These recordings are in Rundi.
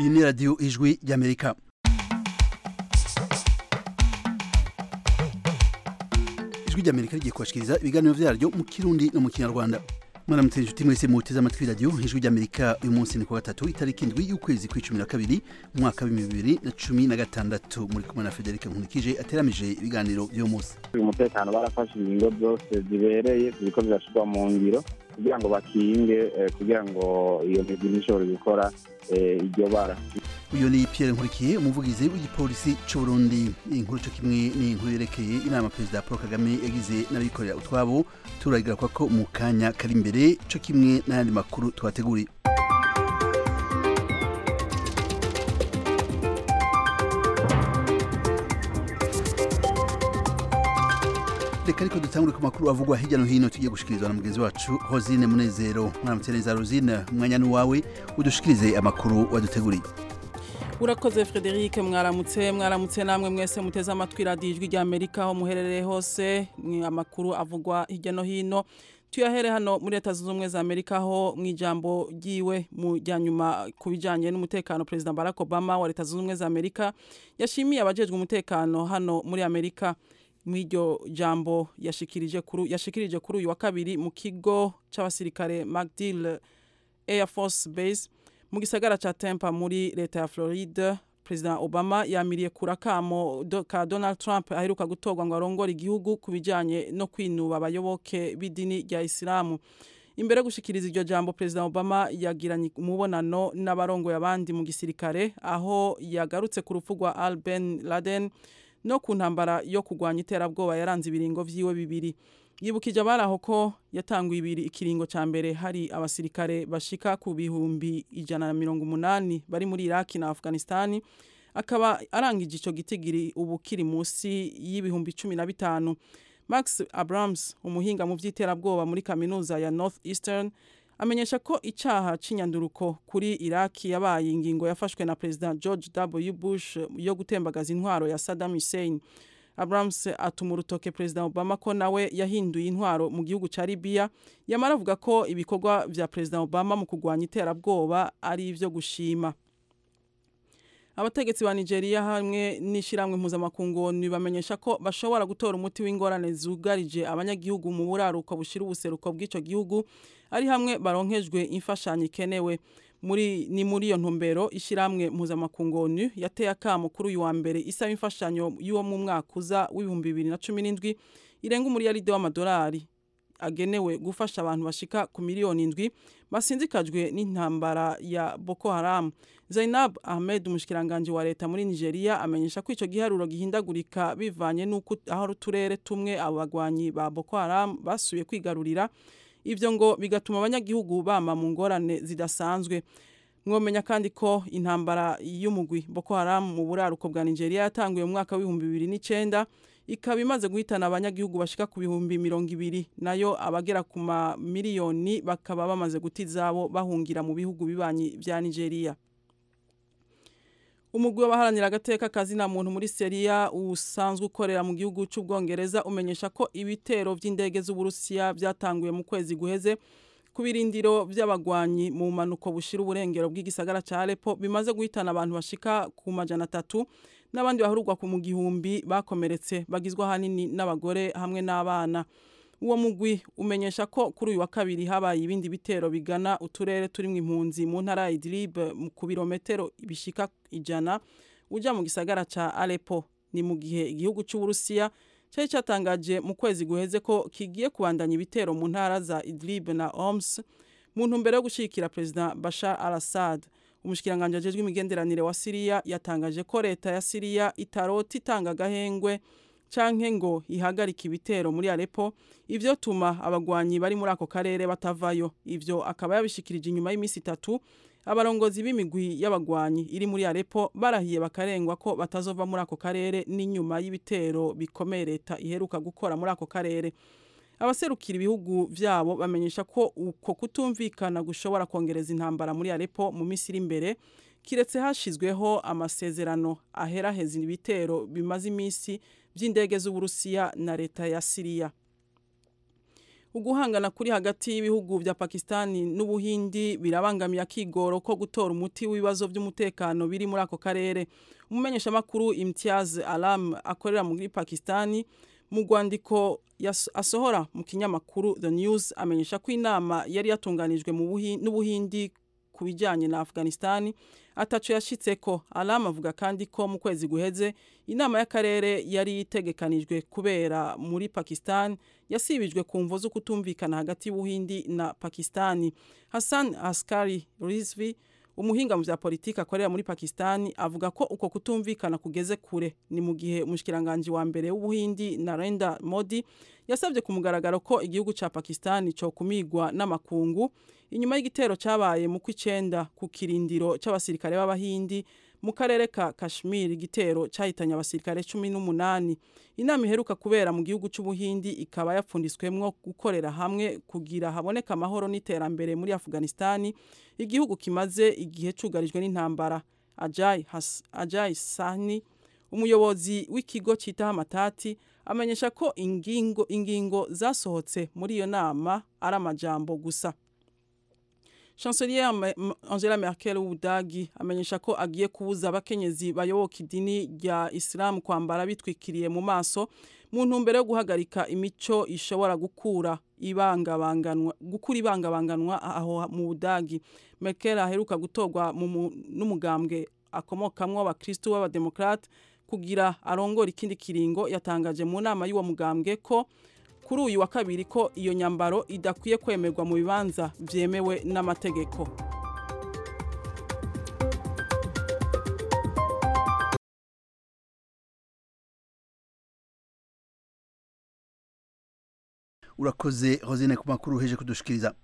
iyi ni radiyo ijwi ry'amerika ijwi ry'amerika rigiye kubashikiriza ibiganiro vyaryo mu kirundi no mu kinyarwanda mwaramutse inshuti mwese muteze amatwi radiyo ijwi ry'amerika uyu munsi ni ku gatatu itariki indwi y'ukwezi kw'icumi na kabiri umwaka w'ibihumbi bibiri na cumi na gatandatu muri kumwe na federike nkunikije ateramije ibiganiro vy'uyu munsi umutekano barafashe ingingo zose zibereye ziriko zirashirwa mu ngiro kugira ngo bakinge eh, kugira ngo iyo migwi ntishobore gukora eh, iryo bara uyu ni Pierre Nkurikiye umuvugizi w'igipolisi c'u Burundi iyi nkuru co kimwe ni inkuru yerekeye inama perezida Paul Kagame yagize n'abikorera utwabo turagira ko mu kanya kari imbere co kimwe n'ayandi makuru twateguriye reka ariko dutangure ku makuru avugwa hirya no hino tugiye gushikirizwa na mugenzi wacu Hosine Munezero mwaramutse neza Rosine umwanya ni wawe udushikirize amakuru waduteguriye urakoze frederic mwaramutse mwaramutse namwe mwese muteze amatwi radiyo ijwi rya amerika aho muherereye hose amakuru avugwa hirya no hino tuyahere hano muri leta zunze ubumwe za amerika aho mu ijambo ryiwe mu rya nyuma ku bijyanye n'umutekano perezida barack obama wa leta zunze ubumwe za amerika yashimiye abajejwe umutekano hano muri amerika mu iryo jambo yashikirije kuri uyu wa kabiri mu kigo cy'abasirikare mcdill air force base mu gisagara ca Tampa muri leta ya Florida President Obama yamiriye kura kamo do, ka Donald Trump aheruka gutorwa ngo arongore igihugu kubijanye no kwinuba abayoboke b'idini rya Islamu imbere yo gushikiriza iryo jambo President Obama yagiranye umubonano n'abarongoye abandi mu gisirikare aho yagarutse ku rupfu rwa Al Ben Laden no ku ntambara yo kurwanya iterabwoba yaranze ibiringo vyiwe bibiri yibukije abari aho ko yatanguye ibiri ikiringo cya mbere hari abasirikare bashika ku bihumbi ijana na mirongo umunani bari muri iraki na afghanistan akaba arangije icyo gitigiri ubu kiri munsi y'ibihumbi cumi na bitanu max abrams umuhinga mu by'iterabwoba muri kaminuza ya north eastern amenyesha ko icyaha cy'inyanduruko kuri iraki yabaye ingingo yafashwe na perezida george w bush yo gutembagaza intwaro ya saddam hussein Abrams atuma urutoke perezida Obama ko nawe yahinduye intwaro mu gihugu cya Libya yamara avuga ko ibikorwa vya perezida Obama mu kurwanya iterabwoba ari ivyo gushima abategetsi ba Nigeria hamwe n'ishiramwe mpuzamakungu bamenyesha ko bashobora gutora umuti w'ingorane zugarije abanyagihugu mu buraruko bushira ubuseruko bw'ico gihugu ari hamwe baronkejwe imfashanyo ikenewe muri ni muri iyo ntumbero ishiramwe mpuzamakungu ONU yateye akamo kuri uyu wa mbere isaba imfashanyo y'uwo mu mwaka uza w'ibihumbi bibiri na cumi n'indwi irenga umuriyaride w'amadolari agenewe gufasha abantu bashika ku miliyoni indwi basinzikajwe n'intambara ya Boko Haram Zainab Ahmed umushikiranganje wa leta muri Nigeria amenyesha ko ico giharuro gihindagurika bivanye n'uko aho uturere tumwe abo bagwanyi ba Boko Haram basuye kwigarurira ivyo ngo bigatuma abanyagihugu bama mu ngorane zidasanzwe mwomenya kandi ko intambara y'umugwi Boko Haram mu buraruko bwa Nigeria yatanguye mu mwaka w'ibihumbi bibiri n'icenda ikaba imaze guhitana abanyagihugu bashika ku bihumbi mirongo ibiri nayo abagera ku mamiliyoni bakaba bamaze guta izabo bahungira mu bihugu bibanyi vya Nigeria umugwi w'abaharanira agateka kazina muntu muri Seria usanzwe ukorera mu gihugu c'ubwongereza umenyesha ko ibitero vy'indege z'Uburusiya byatanguye mu kwezi guheze ku birindiro vy'abagwanyi mu manuko bushira uburengero bw'igisagara ca Aleppo bimaze guhitana abantu bashika ku majana atatu n'abandi bahurugwa ku mu gihumbi bakomeretse bagizwe ahanini n'abagore hamwe n'abana uwo mugwi umenyesha ko kuri uyu wa kabiri habaye ibindi bitero bigana uturere turimwo impunzi mu ntara ya Idlib ku birometero bishika ijana uja mu gisagara ca Aleppo ni mu gihe igihugu c'Uburusiya cyari cyatangaje mu kwezi guheze ko kigiye kubandanya ibitero mu ntara za Idlib na Homs mu ntumbero yo gushigikira perezida Bashar al-Assad umushikiranganje ajejwe imigenderanire wa Syria yatangaje ko leta ya Syria itarota itanga agahengwe canke ngo ihagarike ibitero muri Aleppo ivyo tuma abagwanyi bari muri ako karere batavayo ivyo akaba yabishikirije inyuma y'imisi itatu abarongozi b'imigwi y'abagwanyi iri muri Aleppo barahiye bakarengwa ko batazova muri ako karere n'inyuma y'ibitero bikomeye leta iheruka gukora muri ako karere abaserukira ibihugu vyabo bamenyesha ko uko kutumvikana gushobora kongereza intambara muri Aleppo mu misi iri imbere kiretse hashizweho amasezerano aheraheza ibitero bimaze imisi by'indege z'Uburusiya na leta ya Syria uguhangana kuri hagati y'ibihugu vya Pakistani n'Ubuhindi birabangamiye akigoro ko gutora umuti w'ibibazo by'umutekano biri muri ako karere umumenyesha makuru Imtiaz Alam akorera muri Pakistani mu rwandiko asohora mu kinyamakuru The News amenyesha ko inama yari yatunganijwe n'Ubuhindi ku bijyanye na Afghanistan ataco yashitseko Alam avuga kandi ko mu kwezi guheze inama y'akarere yari itegekanijwe kubera muri Pakistan yasibijwe ku mvo zo kutumvikana hagati y'Ubuhindi na Pakistani Hassan Askari Rizvi umuhinga mu vya politiki akorera muri Pakistani avuga ko uko kutumvikana kugeze kure ni mu gihe umushikiranganje wa mbere w'Ubuhindi Narendra Modi yasabye ku mugaragaro ko igihugu ca Pakistani cyo kumigwa n'amakungu inyuma y'igitero cabaye mu kwicenda ku kirindiro c'abasirikare b'abahindi mu karere ka Kashmir igitero cyahitanye abasirikare 18 inama iheruka kubera mu gihugu c'ubuhindi ikaba yapfundiswemwo gukorera hamwe kugira haboneka amahoro n'iterambere muri Afghanistan igihugu kimaze igihe cugarijwe n'intambara Ajay Has, Ajay Sahni umuyobozi w'ikigo citaho amatati amenyesha ko ingingo ingingo zasohotse muri iyo nama ari amajambo gusa Chancelier Angela Merkel w'Ubudagi amenyesha ko agiye kubuza abakenyezi bayoboka idini rya Islam kwambara bitwikiriye mu maso mu ntumbero yo guhagarika imico ishobora gukura ibangabanganwa gukura ibangabanganwa aho mu Budagi Merkel aheruka gutorwa n'umugambwe akomokamwo abakristo b'abademokrate kugira arongora ikindi kiringo yatangaje mu nama y'uwo mugambwe ko kuri uyu wa kabiri ko iyo nyambaro idakwiye kwemerwa mu bibanza byemewe n'amategeko urakoze hozine ku makuru uheje kudushikiriza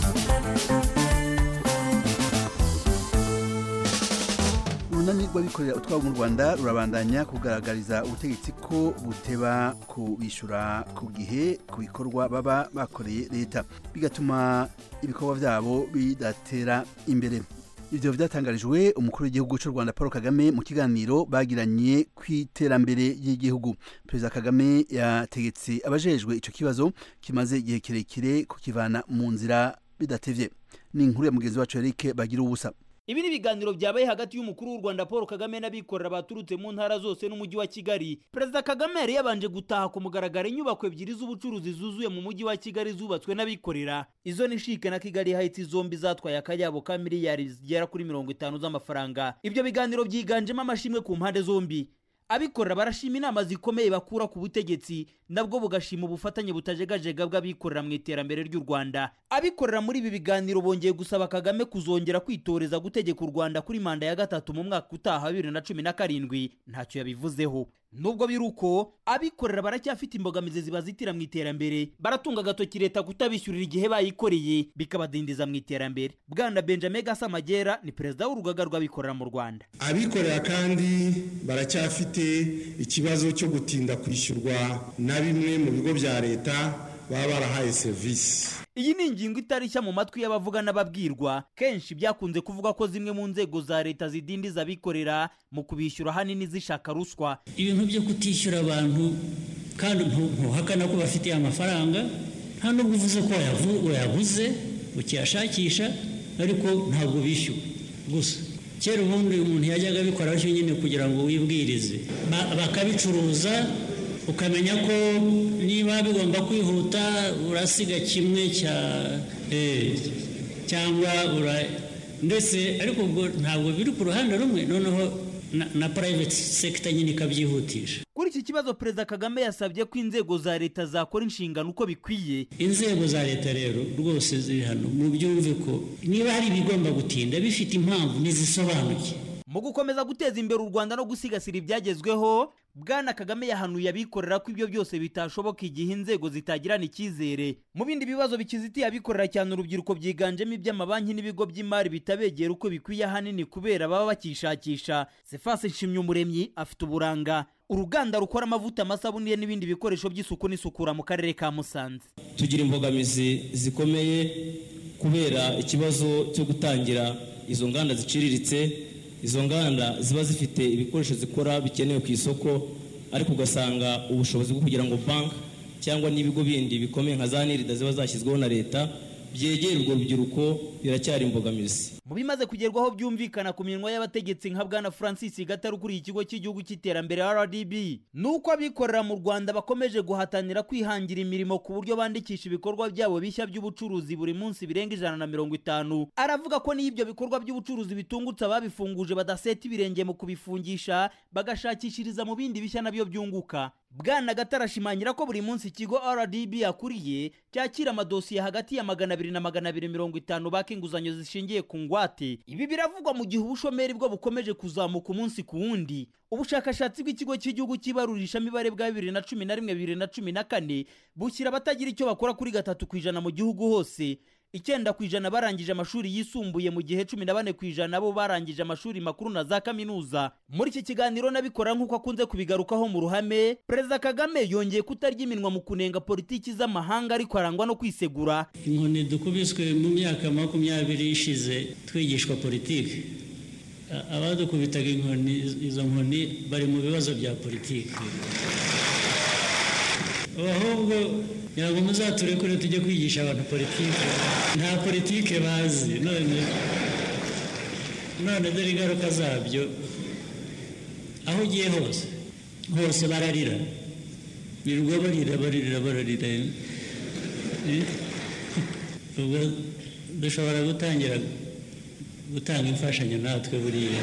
urunani rw'abikorera utwabo mu rwanda rurabandanya kugaragariza ubutegetsi ko buteba kubishyura ku gihe ku bikorwa baba bakoreye leta bigatuma ibikorwa byabo bidatera imbere ibyo byatangarijwe umukuru w'igihugu cy'u rwanda paul kagame mu kiganiro bagiranye ku iterambere ry'igihugu perezida kagame yategetse abajejwe icyo kibazo kimaze igihe kirekire kukivana mu nzira bidatevye ni inkuru ya mugenzi wacu eric bagira ubusa ibi ni ibiganiro byabaye hagati y'umukuru w'u rwanda paul kagame n'abikorera baturutse mu ntara zose n'umujyi wa kigali perezida kagame yari yabanje gutaha ku mugaragaro inyubako ebyiri z'ubucuruzi zuzuye mu mujyi wa kigali zubatswe n'abikorera izo ni shike na kigali hayiti zombi zatwaye akayabo ka miliyari zigera kuri mirongo itanu z'amafaranga ibyo biganiro byiganjemo amashimwe ku mpande zombi abikorera barashima inama zikomeye bakura ku butegetsi nabwo bugashima ubufatanye butajegajega bw'abikorera mu iterambere ry'u rwanda abikorera muri ibi biganiro bongeye gusaba kagame kuzongera kwitoreza gutegeka u rwanda kuri manda ya gatatu mu mwaka utaha bibiri na cumi na karindwi ntacyo yabivuzeho nubwo biri uko abikorera baracyafite imbogamizi zibazitira mu iterambere baratunga agatoki leta kutabishyurira igihe bayikoreye bikabadindiza mu iterambere bwana benjamin gasamagera ni perezida w'urugaga rw'abikorera mu rwanda abikorera kandi baracyafite ikibazo cyo gutinda kwishyurwa na bimwe mu bigo bya leta baba barahaye serivisi iyi ni ingingo itari nshya mu matwi y'abavuga n'ababwirwa kenshi byakunze kuvuga ko zimwe mu nzego za leta zidindiza abikorera mu kubishyura ahanini zishaka ruswa ibintu byo kutishyura abantu kandi ntuhakana ko bafitiye amafaranga nta nubwo uvuze ko wayabuze ukiyashakisha ariko ntabwo bishyuwe gusa kera ubundi umuntu yajyaga abikora atyo nyine kugira ngo wibwirize bakabicuruza ukamenya ko niba bigomba kwihuta urasiga kimwe cya cyangwa ndetse ariko ubwo ntabwo biri ku ruhande rumwe noneho na private sector nyine ikabyihutisha kuri iki kibazo perezida kagame yasabye ko inzego za leta zakora inshingano uko bikwiye inzego za leta rero rwose ziri hano mu byumve ko niba hari ibigomba gutinda bifite impamvu ntizisobanuke mu gukomeza guteza imbere u rwanda no gusigasira ibyagezweho bwana kagame yahanuye abikorera ko ibyo byose bitashoboka igihe inzego zitagirana icyizere mu bindi bibazo bikizitiye abikorera cyane urubyiruko byiganjemo iby'amabanki n'ibigo by'imari bitabegera uko bikwiye ahanini kubera baba bakishakisha sefase nshimyumuremyi afite uburanga uruganda rukora amavuta amasabune n'ibindi bikoresho by'isuku n'isukura mu karere ka musanze tugira imbogamizi zikomeye kubera ikibazo cyo gutangira izo nganda ziciriritse izo nganda ziba zifite ibikoresho zikora bikenewe ku isoko ariko ugasanga ubushobozi bwo kugira ngo banki cyangwa n'ibigo bindi bikomeye nka za nirida ziba zashyizweho na leta byegera urwo rubyiruko biracyari imbogamizi mu bimaze kugerwaho byumvikana ku minwa y'abategetsi nka bwana francis gatare ukuriye ikigo cy'igihugu cy'iterambere rdb ni uko abikorera mu rwanda bakomeje guhatanira kwihangira imirimo ku buryo bandikisha ibikorwa byabo bishya by'ubucuruzi buri munsi birenga ijana na mirongo itanu aravuga ko n'iyo ibyo bikorwa by'ubucuruzi bitungutse ababifunguje badaseta ibirenge mu kubifungisha bagashakishiriza mu bindi bishya nabyo byunguka bwana gatare ashimangira ko buri munsi ikigo rdb yakuriye cyakira amadosiye hagati ya magana abiri na magana abiri mirongo itanu baka inguzanyo zishingiye ku ngwate ibi biravugwa mu gihe ubushomeri bwo bukomeje kuzamuka umunsi ku wundi ubushakashatsi bw'ikigo cy'igihugu cy'ibarurishamibare bwa bibiri na cumi na rimwe bibiri na cumi na kane bushyira abatagira icyo bakora kuri gatatu ku ijana mu gihugu hose icyenda ku ijana barangije amashuri yisumbuye mu gihe cumi na bane ku ijana bo barangije amashuri makuru na za kaminuza muri iki kiganiro n'abikora nk'uko akunze kubigarukaho mu ruhame perezida kagame yongeye kutarya iminwa mu kunenga politiki z'amahanga ariko arangwa no kwisegura inkoni dukubiswe mu myaka makumyabiri ishize twigishwa politiki abadukubitaga inkoni izo nkoni bari mu bibazo bya politiki ahubwo ntabwo muzaturekure tujye kwigisha abantu politiki nta politiki bazi none none dore ingaruka zabyo aho ugiye hose hose bararira birirwa barira barira bararira ubwo dushobora gutangira gutanga imfashanyo natwe buriya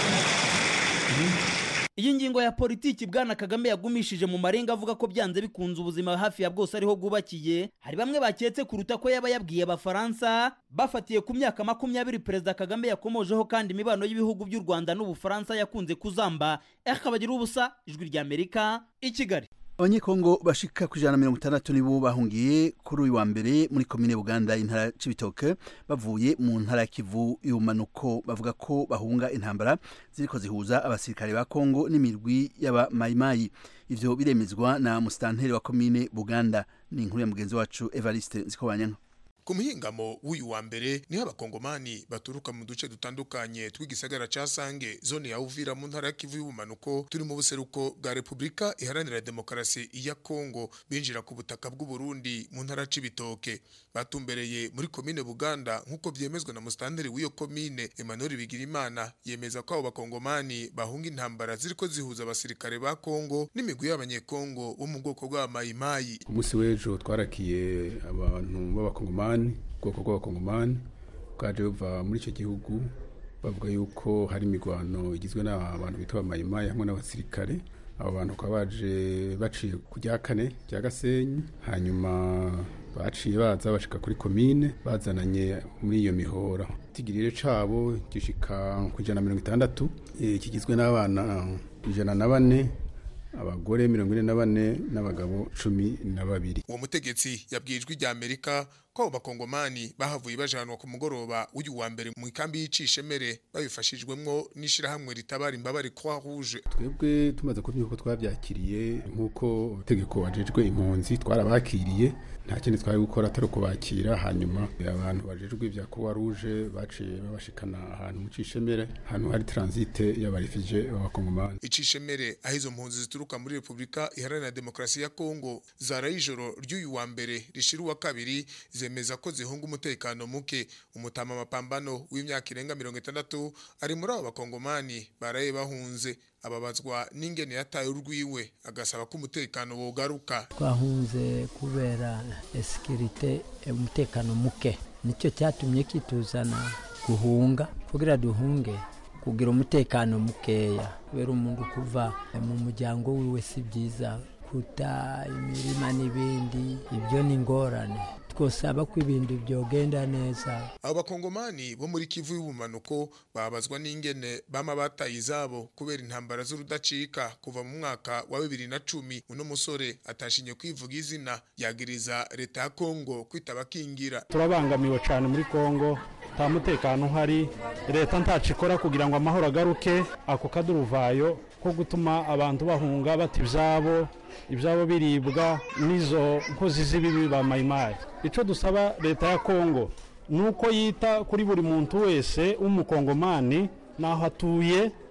iyi ngingo ya politiki bwana kagame yagumishije mu marenga avuga ko byanze bikunze ubuzima hafi ya bwose ariho bwubakiye hari bamwe baketse kuruta ko yaba yabwiye abafaransa bafatiye ku myaka makumyabiri perezida kagame yakomojeho kandi imibano y'ibihugu by'u rwanda n'ubufaransa yakunze kuzamba akabagira ubusa ijwi ry'amerika i kigali abanyekongo bashika ku ijana na mirongo itandatu nibo bahungiye kuri uyu wa mbere muri komine buganda intara c'ibitoke bavuye mu ntara ya kivu y'ubumanuko bavuga ko bahunga intambara ziriko zihuza abasirikare ba kongo n'imirwi y'abamayimayi ivyo biremezwa na musitanteri wa komine buganda ni inkuru ya mugenzi wacu evariste nzikobanyanka ku muhingamo w'uyu wa mbere niho abakongomani baturuka mu duce dutandukanye tw'igisagara ca sange zone ya uvira mu ntara ya kivu y'ubumanuko turi mu buseruko bwa repubulika iharanira demokarasi ya kongo binjira ku butaka bw'uburundi mu ntara c'ibitoke batumbereye muri komine buganda nk'uko vyemezwa na musitanteri w'iyo komine emmanuel bigirimana yemeza ko abo bakongomani bahunga intambara ziriko zihuza abasirikare ba kongo n'imigwi y'abanyekongo bo mu bwoko bw'abamayimayi ku munsi w'ejo twarakiye abantu b'abakongomani ubwoko bw'abakongomani bwaje buva muri icyo gihugu bavuga yuko hari imirwano igizwe n'abantu bitwa abamayimayi hamwe n'abasirikare abo bantu bakaba baje baciye ku rya kane rya gasenyi hanyuma baciye baza bashika kuri komine bazananye muri iyo mihora itigirire cabo gishika ku ijana na mirongo itandatu kigizwe n'abana ijana na bane abagore mirongo ine na bane n'abagabo cumi na babiri uwo mutegetsi yabwiye ijwi rya amerika ko abo bakongomani bahavuye bajanwa ku mugoroba w'uyu wa mbere mu ikambi y'icishemere babifashijwemwo n'ishirahamwe ritabara imbabare croix rouge twebwe tumaze kubyuka uko twabyakiriye nk'uko itegeko wajejwe impunzi twarabakiriye nta kindi twari gukora atari ukubakira hanyuma abantu bajejwe ibya croix rouge baciye babashikana ahantu mu cishemere ahantu hari transite y'abarefije b'abakongomani icishemere aho izo mpunzi zituruka muri repubulika iharanira demokarasi ya kongo zaraye ijoro ry'uyu wa mbere rishira uwa kabiri zemeza ko zihunga umutekano muke umutama mapambano w'imyaka irenga mirongo itandatu ari muri abo bakongomani baraye bahunze ababazwa n'ingene yataye urwiwe agasaba ko umutekano wogaruka twahunze kubera esikirite umutekano muke nicyo cyatumye kituzana guhunga kugira duhunge kugira umutekano mukeya kubera umuntu kuva mu muryango wiwe si byiza kuta imirima n'ibindi ibyo ni ingorane twosaba ko ibintu byogenda neza abo bakongomani bo muri kivu y'ubumanuko babazwa n'ingene bama bataye izabo kubera intambara z'urudacika kuva mu mwaka wa bibiri na cumi uno musore atashinye kwivuga izina yagiriza leta ya kongo kwitaba kingira turabangamiwe cyane muri kongo nta mutekano uhari leta ntacu ikora kugira ngo amahoro agaruke ako kaduruvayo ko gutuma abantu bahunga bata ibyabo ibyabo biribwa n'izo nkozi z'ibibi ba mayimayi icyo dusaba leta ya kongo ni uko yita kuri buri muntu wese w'umukongomani n'aho atuye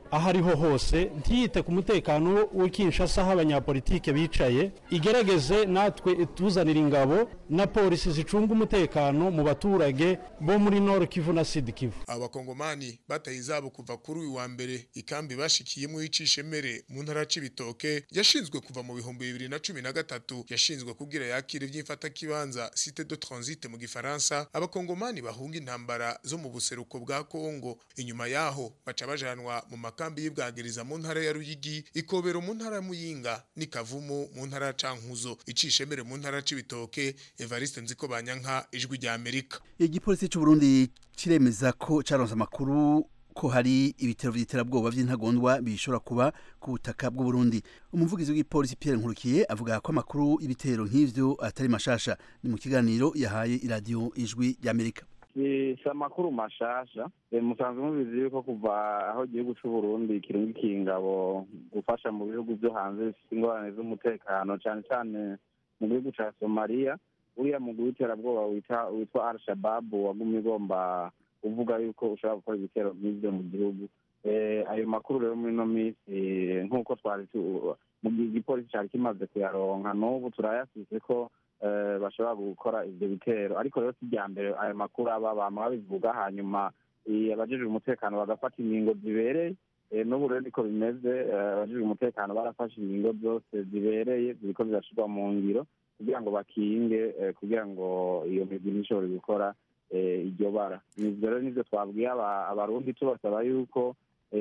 aho ariho hose ntiyite ku mutekano w'ikinshasa aho abanyapolitike bicaye igerageze natwe tuzanira ingabo na polisi zicunga umutekano mu baturage bo muri nord kivu na sud kivu abakongomani bataye izabo kuva kuri uyu wa mbere ikambi bashikiyemo y'icishemere mu ntara y'ibitoke yashinzwe kuva mu bihumbi bibiri na cumi na gatatu yashinzwe kugira yakire iby'imfatakibanza site de transit mu gifaransa abakongomani bahunga intambara zo mu buseruko bwa kongo inyuma yaho baca bajanwa mu makambi y'ibwagiriza mu ntara ya ruyigi ikobero mu ntara ya muyinga n'ikavumu mu ntara ya cankuzo icishemere mu ntara y'ibitoke evariste nziko banyanka ijwi rya amerika igipolisi cy'u Burundi kiremeza ko caronse amakuru ko hari ibitero vy'iterabwoba vy'intagondwa bishobora kuba ku butaka bw'u Burundi umuvugizi w'igipolisi Pierre Nkurukiye avuga ko amakuru y'ibitero nk'ivyo atari mashasha ni mu kiganiro yahaye iradiyo ijwi ry'Amerika si amakuru mashasha musanzwe mubizi yuko kuva aho igihugu cy'u Burundi kirungikiye ingabo gufasha mu bihugu byo hanze bifite ingorane z'umutekano cyane cyane mu gihugu cya somaliya uriya mugwi w'iterabwoba witwa al shababu wagumye ugomba uvuga yuko ushobora gukora ibitero nk'ibyo mu gihugu ayo makuru rero muri ino minsi nk'uko twari mu gipolisi cyari kimaze kuyaronka n'ubu turayasize ko bashobora gukora ibyo bitero ariko rero si irya mbere ayo makuru aba bama babivuga hanyuma abajejwe umutekano bagafata ingingo zibereye n'ubu rero niko bimeze abajejwe umutekano barafashe ingingo zose zibereye ziriko zirashirwa mu ngiro kugira ngo bakinge kugira ngo iyo migwi ntishobore gukora iryo bara nivyo rero nivyo twabwiye abarundi tubasaba yuko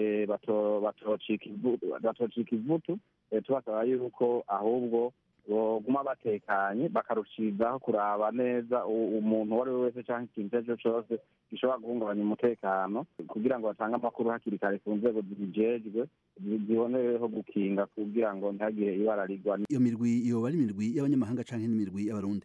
batocika ivutu tubasaba yuko ahubwo boguma batekanye bakarushirizaho kuraba neza umuntu uwo ari we wese cyangwa ikintu icyo ari cyo cyose gishobora guhungabanya umutekano kugira ngo batange amakuru hakiri kare ku nzego zibijejwe zibonereho gukinga kugira ngo ntihagire ibara rigwa iyo mirwi yoba ari imirwi y'abanyamahanga canke n'imirwi y'abarundi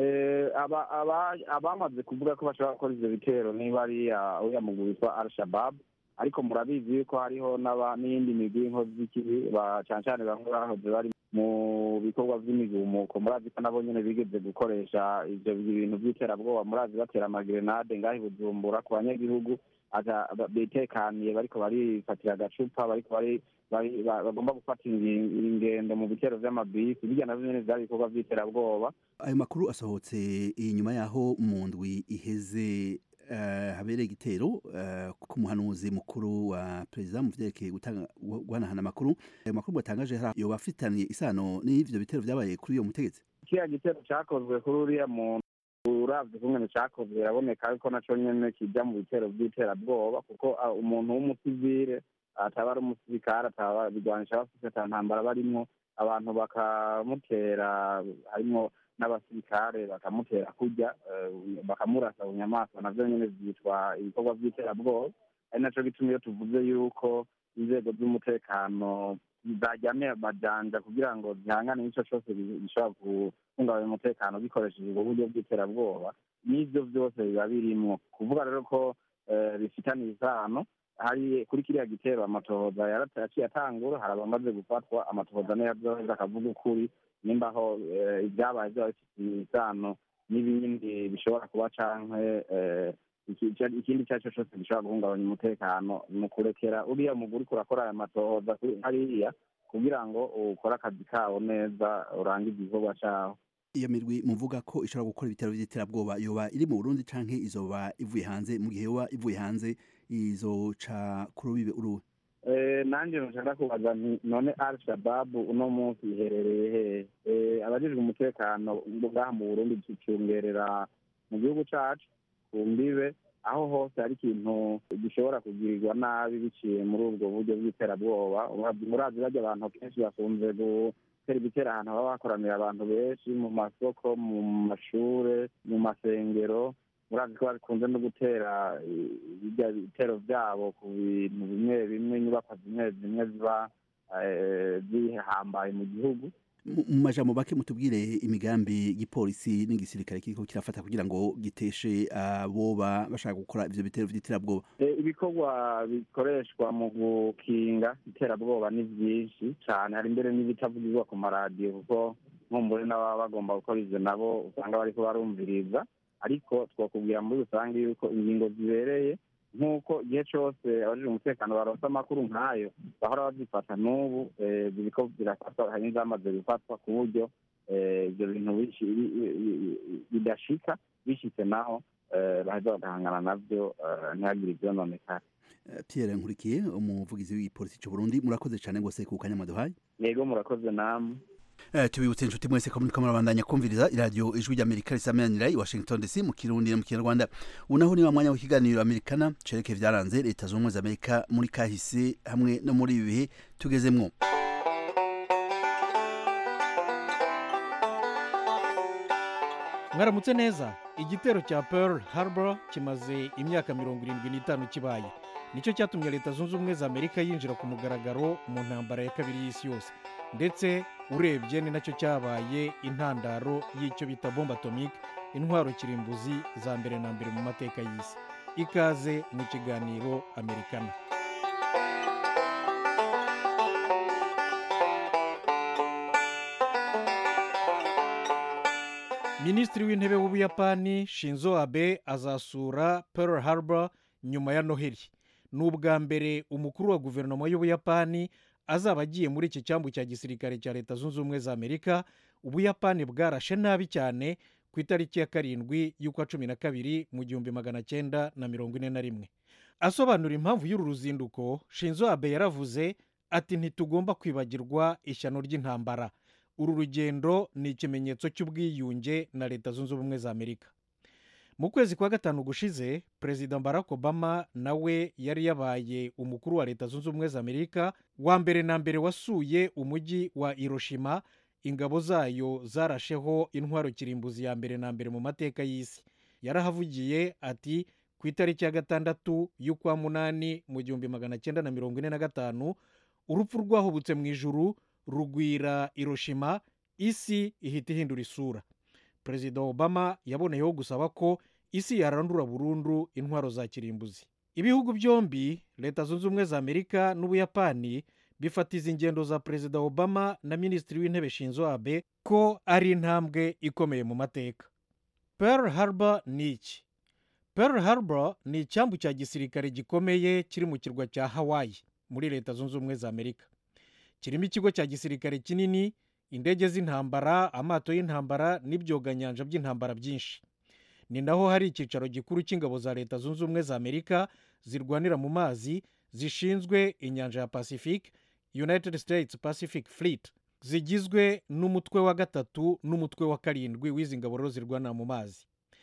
abamaze kuvuga ko bashobora gukora ivyo bitero niba ari uriya mugwi witwa al shabab ariko murabizi yuko hariho n'iyindi migwi y'inkozi z'ikibi cane cane bamwe bahoze bari mu bikorwa vy'imigumuko murazi ko nabo nyene bigeze gukoresha ivyo bintu vy'iterabwoba murazi batera amagerenade ngaho i bujumbura ku banyagihugu bitekaniye bariko barifatira agacupa bariko bagomba gufata ingendo mu bitero vy'amabisi birya navyo nyene vyari ibikorwa vy'iterabwoba ayo makuru asohotse inyuma yaho mu ndwi iheze habereye igitero ku muhanuzi mukuru wa perezida mu vyerekeye guhanahana amakuru ayo makuru batangaje yoba afitaniye isano n'ivyo bitero vyabaye kuri uyo mutegetsi kiriya gitero cakozwe kuri uriya muntu uravye kungene cakozwe biraboneka yuko naco nyene kija mu bitero vy'iterabwoba kuko umuntu w'umusivile ataba ari umusirikare ataba bigwanisha bafise ata ntambara barimwo abantu bakamutera harimwo n'abasirikare bakamutera kurya bakamurasa mu nyamaswa navyo nyene vyitwa ibikorwa vy'iterabwoba ari naco gituma iyo tuvuze yuko inzego z'umutekano zajyamye amajanja kugira ngo zihangane n'ico cose gishobora guhungabanya umutekano gikoresheje ubwo buryo bw'iterabwoba n'ivyo vyose biba birimwo kuvuga rero ko bifitaniye isano hari kuri kiriya gitero amatohoza yaciye atangura hari abamaze gufatwa amatohoza niyo yazoheza akavuga ukuri nimba aho ibyabaye byaba bifitiye isano n'ibindi bishobora kuba canke ikindi icyo ari cyo cyose gishobora guhungabanya umutekano ni ukurekera uriya muguri kurakora aya matohoza hariya kugira ngo ukore akazi kawo neza urangize igikorwa cawo iyo mirwi muvuga ko ishobora gukora ibitero by'iterabwoba yoba iri mu Burundi canke izoba ivuye hanze mu gihe yoba ivuye hanze izoca ku rubibe uruwe nanjye nshaka kubaza none al shababu uno munsi iherereye hehe abajejwe umutekano ngaha mu burundi tucungerera mu gihugu cacu ku mbibe aho hose hari ikintu gishobora kugirirwa nabi biciye muri ubwo buryo bw'iterabwoba murazi barya abantu kenshi bakunze gutera ibitera ahantu haba hakoranira abantu benshi mu masoko mu mashure mu masengero murazi ko bakunze no gutera ibitero byabo ku bintu bimwe bimwe inyubako zimwe zimwe ziba zihambaye mu gihugu mu majambo make mutubwire imigambi y'igipolisi n'igisirikare kiriko kirafata kugira ngo giteshe aboba bashaka gukora ivyo bitero vy'iterabwoba ibikorwa bikoreshwa mu gukinga iterabwoba ni vyinshi cane hari mbere n'ibitavugirwa ku maradiyo kuko nkumbure n'ababa bagomba gukora ivyo nabo usanga bariko barumviriza ariko twakubwira muri rusange yuko ingingo zibereye nk'uko igihe cyose abajije umutekano baronse amakuru nk'ayo bahora bazifata n'ubu eh, biriko birafatwa hari n'izamaze gufatwa ku buryo eh, ibyo bintu bishi- bi- bi- bi- bidashika bishitse naho eh, baheza bagahangana navyo eh, ntihagire ivyononekara Eh, Pierre Nkurikiye umuvugizi w'ipolisi cy'u Burundi murakoze cyane gose ku kanya mwaduhaye yego murakoze namwe Eh, tubibutse inshuti mwese ko muriko murabandanya kumviriza iradiyo ijwi ry'amerika risameranira i washington dc mu kirundi no mu kinyarwanda ubu naho ni wa mwanya w'ikiganiro amerikana cereke vyaranze leta zunze ubumwe za amerika muri kahise hamwe no muri ibi bihe tugezemwo mwaramutse neza igitero cya pearl harbor kimaze imyaka mirongo irindwi n'itanu kibaye nicyo cyatumye leta zunze ubumwe za amerika yinjira ku mugaragaro mu ntambara ya kabiri y'isi yose ndetse urebye ni nacyo cyabaye intandaro y'icyo bita bombe atomike intwaro kirimbuzi za mbere na mbere mu mateka y'isi ikaze mu kiganiro amerikana minisitiri w'intebe w'ubuyapani shinzo abe azasura pearl harbor nyuma ya noheli ni ubwa mbere umukuru wa guverinoma y'ubuyapani azaba agiye muri iki cyambu cya gisirikare cya leta zunze ubumwe za amerika ubuyapani bwarashe nabi cyane ku itariki ya karindwi y'ukwa cumi na kabiri mu gihumbi magana cyenda na mirongo ine na rimwe asobanura impamvu y'uru ruzinduko shinzo abe yaravuze ati ntitugomba kwibagirwa ishyano ry'intambara uru rugendo ni ikimenyetso cy'ubwiyunge na leta zunze ubumwe za amerika mu kwezi kwa gatanu gushize perezida barack obama nawe yari yabaye umukuru wa leta zunze ubumwe za amerika wa mbere na mbere wasuye umujyi wa hiroshima ingabo zayo zarasheho intwaro kirimbuzi ya mbere na mbere mu mateka y'isi yarahavugiye ati ku itariki ya gatandatu y'ukwa munani mu gihumbi magana cyenda na mirongo ine na gatanu urupfu rwahubutse mu ijuru rugwira hiroshima isi ihita ihindura isura perezida obama yaboneyeho gusaba ko isi yarandura burundu intwaro za kirimbuzi ibihugu byombi leta zunze ubumwe za amerika n'ubuyapani bifatiza ingendo za perezida obama na minisitiri w'intebe shinzo abe ko ari intambwe ikomeye mu mateka pearl harbor ni iki pearl harbor ni icyambu cya gisirikare gikomeye kiri mu kirwa cya hawaii muri leta zunze ubumwe za amerika kirimo ikigo cya gisirikare kinini indege z'intambara amato y'intambara n'ibyoganyanja by'intambara byinshi ni naho hari icyicaro gikuru cy'ingabo za leta zunze ubumwe za amerika zirwanira mu mazi zishinzwe inyanja ya pacific united states pacific fleet zigizwe n'umutwe wa gatatu n'umutwe wa karindwi w'izi ngabo rero zirwanira mu mazi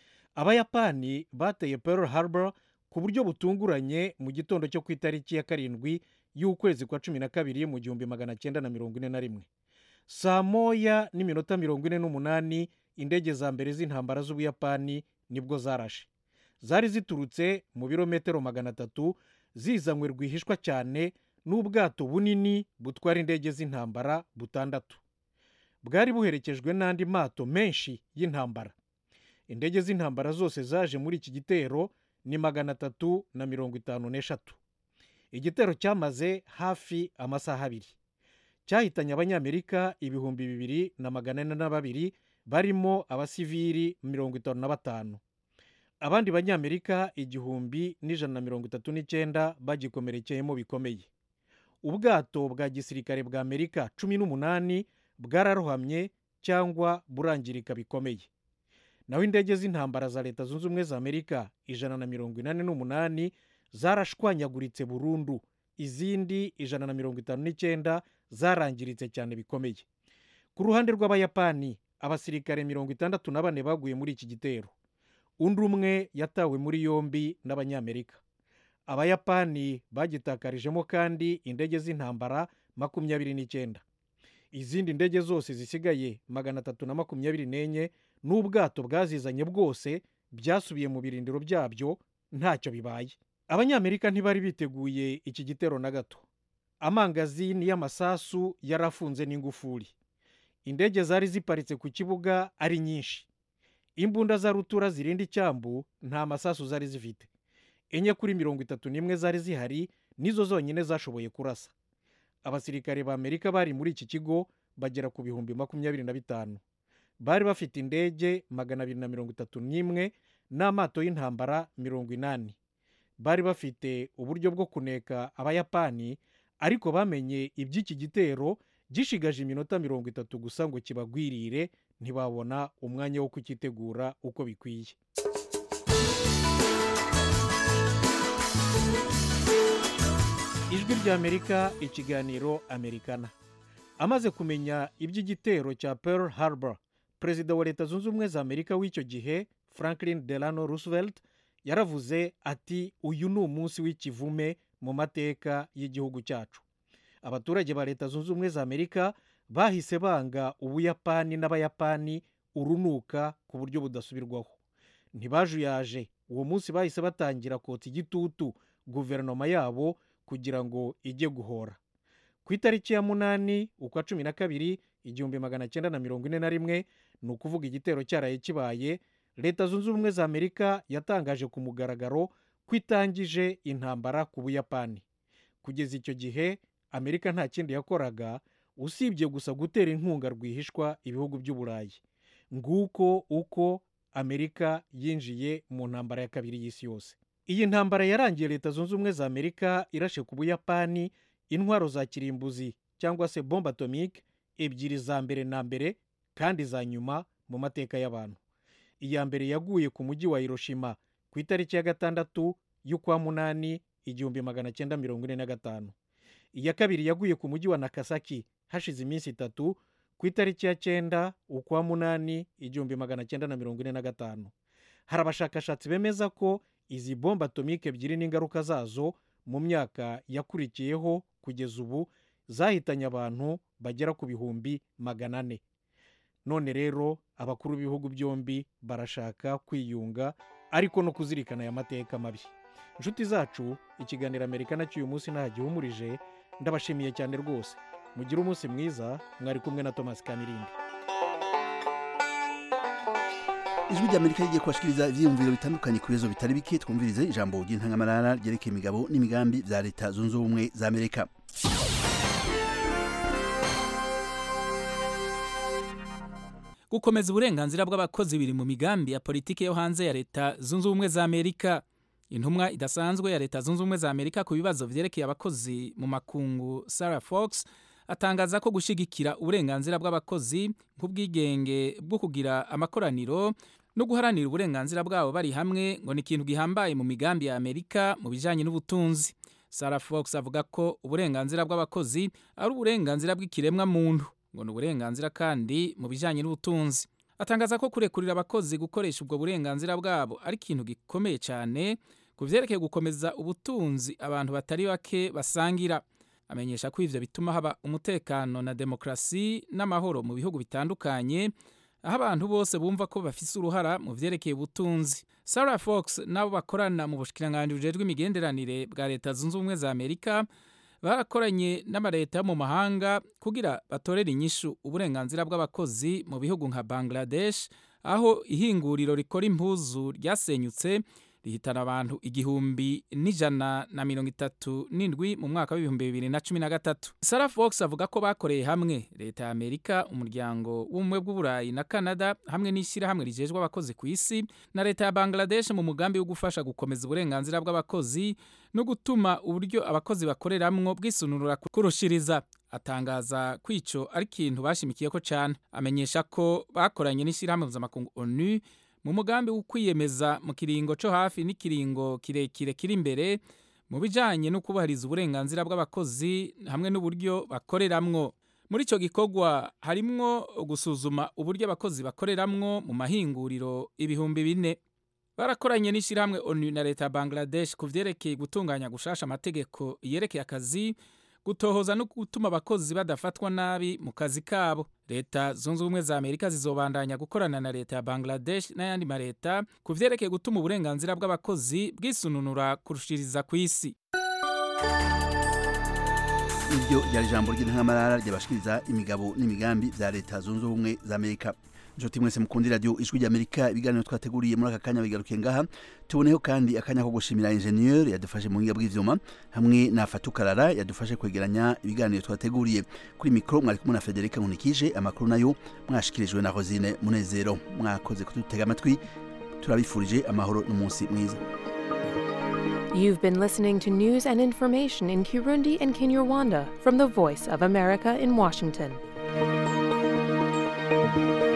abayapani bateye pearl harbor ku buryo butunguranye mu gitondo cyo ku itariki ya karindwi y'ukwezi kwa cumi na kabiri mu gihumbi magana cyenda na mirongo ine na rimwe saa moya n'iminota mirongo ine n'umunani indege za mbere z'intambara z'ubuyapani nibwo zarashe zari ziturutse mu birometero magana atatu zizanywe rwihishwa cyane n'ubwato bunini butwara indege z'intambara butandatu bwari buherekejwe n'andi mato menshi y'intambara indege z'intambara zose zaje muri iki gitero ni magana atatu na mirongo itanu n'eshatu igitero cyamaze hafi amasaha abiri cyahitanye abanyamerika ibihumbi bibiri na magana ane na babiri barimo abasivili mirongo itanu na batanu abandi banyamerika igihumbi n'ijana na mirongo itatu n'icyenda bagikomerekeyemo bikomeye ubwato bwa gisirikare bwa amerika cumi n'umunani bwararohamye cyangwa burangirika bikomeye naho indege z'intambara za leta zunze ubumwe za amerika ijana na mirongo inani n'umunani zarashwanyaguritse burundu izindi ijana na mirongo itanu n'icyenda zarangiritse cyane bikomeye ku ruhande rw'abayapani abasirikare mirongo itandatu na bane baguye muri iki gitero undi umwe yatawe muri yombi n'abanyamerika abayapani bagitakarijemo kandi indege z'intambara makumyabiri n'icyenda izindi ndege zose zisigaye magana atatu na makumyabiri n'enye n'ubwato bwazizanye bwose byasubiye mu birindiro byabyo ntacyo bibaye abanyamerika ntibari biteguye iki gitero na gato amangazini y'amasasu yari afunze n'ingufuri indege zari ziparitse ku kibuga ari nyinshi imbunda za rutura zirinda icyambu nta masasu zari zifite enye kuri mirongo itatu n'imwe zari zihari nizo zonyine zashoboye kurasa abasirikare ba amerika bari muri iki kigo bagera ku bihumbi makumyabiri na bitanu bari bafite indege magana abiri na mirongo itatu n'imwe n'amato y'intambara mirongo inani bari bafite uburyo bwo kuneka abayapani ariko bamenye iby'iki gitero gishigaje iminota mirongo itatu gusa ngo kibagwirire ntibabona umwanya wo kukitegura uko bikwiye ijwi ry'amerika ikiganiro amerikana amaze kumenya iby'igitero cya pearl harbor perezida wa leta zunze ubumwe za amerika w'icyo gihe franklin delano roosevelt yaravuze ati uyu ni umunsi w'ikivume mu mateka y'igihugu cyacu abaturage ba leta zunze ubumwe za amerika bahise banga ubuyapani n'abayapani urunuka ku buryo budasubirwaho ntibajuyaje uwo munsi bahise batangira kotsa igitutu guverinoma yabo kugira ngo ijye guhora ku itariki ya munani ukwa cumi na kabiri igihumbi magana cyenda na mirongo ine na rimwe ni ukuvuga igitero cyaraye kibaye leta zunze ubumwe za amerika yatangaje ku mugaragaro ko itangije intambara ku buyapani kugeza icyo gihe amerika nta kindi yakoraga usibye gusa gutera inkunga rwihishwa ibihugu by'uburayi nguko uko amerika yinjiye mu ntambara ya kabiri y'isi yose iyi ntambara yarangiye leta zunze ubumwe za amerika irashe ku buyapani intwaro za kirimbuzi cyangwa se bombe atomike ebyiri za mbere na mbere kandi za nyuma mu mateka y'abantu iya mbere yaguye ku mujyi wa hiroshima ku itariki ya gatandatu y'ukwa munani igihumbi magana cyenda mirongo ine na gatanu iya kabiri yaguye ku mujyi wa nakasaki hashize iminsi itatu ku itariki ya cyenda ukwa munani igihumbi magana cyenda na mirongo ine na gatanu hari abashakashatsi bemeza ko izi bombe atomike ebyiri n'ingaruka zazo mu myaka yakurikiyeho kugeza ubu zahitanye abantu bagera ku bihumbi magana ane none rero abakuru b'ibihugu byombi barashaka kwiyunga ariko no kuzirikana aya mateka mabi inshuti zacu ikiganiro amerika nacyo uyu munsi nta gihumurije ndabashimiye cyane rwose mugire umunsi mwiza mwari kumwe na thomas kamirindi ijwi ry'amerika rigiye kubashikiriza ibyiyumviro bitandukanye ku bibazo bitari bike twumvirize ijambo ry'intangamarara ryerekeye imigabo n'imigambi bya leta zunze ubumwe za amerika gukomeza uburenganzira bw'abakozi biri mu migambi ya politiki yo hanze ya leta zunze ubumwe za amerika intumwa idasanzwe ya leta zunze ubumwe za amerika ku bibazo byerekeye abakozi mu makungu sarah fox atangaza ko gushyigikira uburenganzira bw'abakozi nk'ubwigenge bwo kugira amakoraniro no guharanira uburenganzira bwabo bari hamwe ngo ni ikintu gihambaye mu migambi ya amerika mu bijyanye n'ubutunzi sarah fox avuga ko uburenganzira bw'abakozi ari uburenganzira bw'ikiremwa muntu ngo ni uburenganzira kandi mu bijyanye n'ubutunzi atangaza ko kurekurira abakozi gukoresha ubwo burenganzira bwabo ari ikintu gikomeye cyane ku byerekeye gukomeza ubutunzi abantu batari bake basangira amenyesha ko ivyo bituma haba umutekano na demokrasi n'amahoro mu bihugu bitandukanye aho abantu bose bumva ko bafise uruhara mu vyerekeye ubutunzi sarah fox n'abo bakorana mu bushikiranganji bujejwe imigenderanire bwa leta zunze ubumwe za amerika barakoranye n'amaleta yo mu mahanga kugira batorere inyishu uburenganzira bw'abakozi mu bihugu nka bangladesh aho ihinguriro rikora impuzu ryasenyutse rihitana abantu igihumbi n'ijana na mirongo itatu n'indwi mu mwaka w'ibihumbi bibiri na cumi na gatatu sarah fox avuga ko bakoreye hamwe leta ya amerika umuryango w'ubumwe bw'uburayi na canada hamwe n'ishyirahamwe rijejwe abakozi ku isi na leta ya bangladesh mu mugambi wo gufasha gukomeza uburenganzira bw'abakozi no gutuma uburyo abakozi bakoreramwo bwisununura kurushiriza atangaza ko ico ari ikintu bashimikiyeko cyane amenyesha ko bakoranye n'ishyirahamwe mpuzamakungu onu mu mugambi wo kwiyemeza mu kiringo cyo hafi n'ikiringo kirekire kiri imbere mu bijyanye no kubahiriza uburenganzira bw'abakozi hamwe n'uburyo bakoreramwo muri icyo gikorwa harimwo gusuzuma uburyo abakozi bakoreramwo mu mahinguriro ibihumbi bine barakoranye n'ishyirahamwe onu na leta ya bangladesh ku byerekeye gutunganya gushasha amategeko yerekeye akazi gutohoza no gutuma abakozi badafatwa nabi mu kazi kabo leta zunze ubumwe za amerika zizobandanya gukorana na leta ya bangladesh n'ayandi maleta ku vyerekeye gutuma uburenganzira bw'abakozi bwisununura kurushiriza ku isi iryo ryari ijambo ry'intangamarara ryabashikiriza imigabo n'imigambi bya leta zunze ubumwe za amerika inshuti mwese mukunda radiyo ijwi ry'amerika ibiganiro twateguriye muri aka kanya bigarukiye ngaha tuboneho kandi akanya ko gushimira injeniyeri yadufashe mu buhinga bw'ivyuma hamwe na fatukarara yadufashe kwegeranya ibiganiro twateguriye kuri mikoro mwari kumwe na federika nkunikije amakuru nayo mwashikirijwe na rosine munezero mwakoze kudutega amatwi turabifurije amahoro n'umunsi mwiza You've been listening to news and information in Kirundi and Kinyarwanda from the Voice of America in Washington.